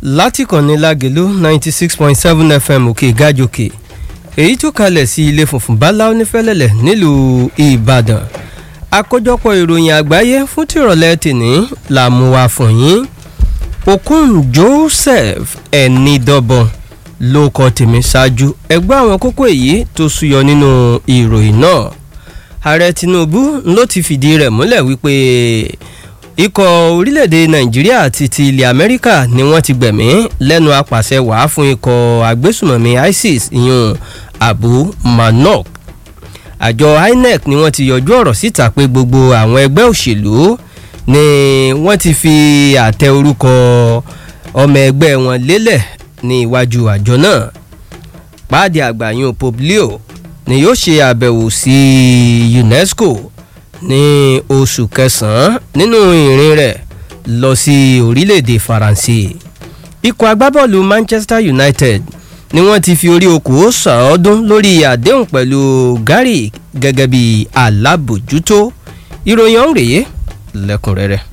láti kànnì lágẹ̀lú ninety six point seven fm òkè gájòkè èyí tó kalẹ̀ sí ilé funfun báláú nífẹ̀lẹ́lẹ̀ nílùú ìbàdàn àkójọpọ̀ ìròyìn àgbáyé fún tìrọ̀lẹ́ tìní là mú wá fún yín okun joseph ẹnidọ́bọ̀n ló kọ tèmi ṣáájú ẹgbẹ́ àwọn kókó èyí tó súyọ nínú ìròyìn náà ààrẹ tinubu ló ti fìdí rẹ̀ múlẹ̀ wípé ikọ̀ orílẹ̀-èdè nàìjíríà àti ti ilẹ̀ amẹ́ríkà ni wọ́n ti gbẹ̀mí lẹ́nu apàṣẹ wàá fún ikọ̀ agbésùmọ̀mí isis ìyún abu manok àjọ inec ni wọ́n ti yọjú ọ̀rọ̀ síta pé gbogbo àwọn ẹgbẹ́ òṣèlú ni wọ́n ti fi àtẹ orúkọ ọmọ ẹgbẹ́ wọn lélẹ̀ ní iwájú àjọ náà páàdì àgbàyàn pope leo ni yóò ṣe àbẹ̀wò sí unesco ní oṣù kẹsàn-án nínú ìrìn rẹ̀ lọ sí orílẹ̀-èdè faransé ikọ̀ agbábọ́ọ̀lù manchester united ni wọ́n ti fi orí okòó sàọ́dún lórí àdéhùn pẹ̀lú gary gẹ́gẹ́ bí alábòjútó ìròyìn ọ̀hún rèé lẹ́kùnrẹ́rẹ́.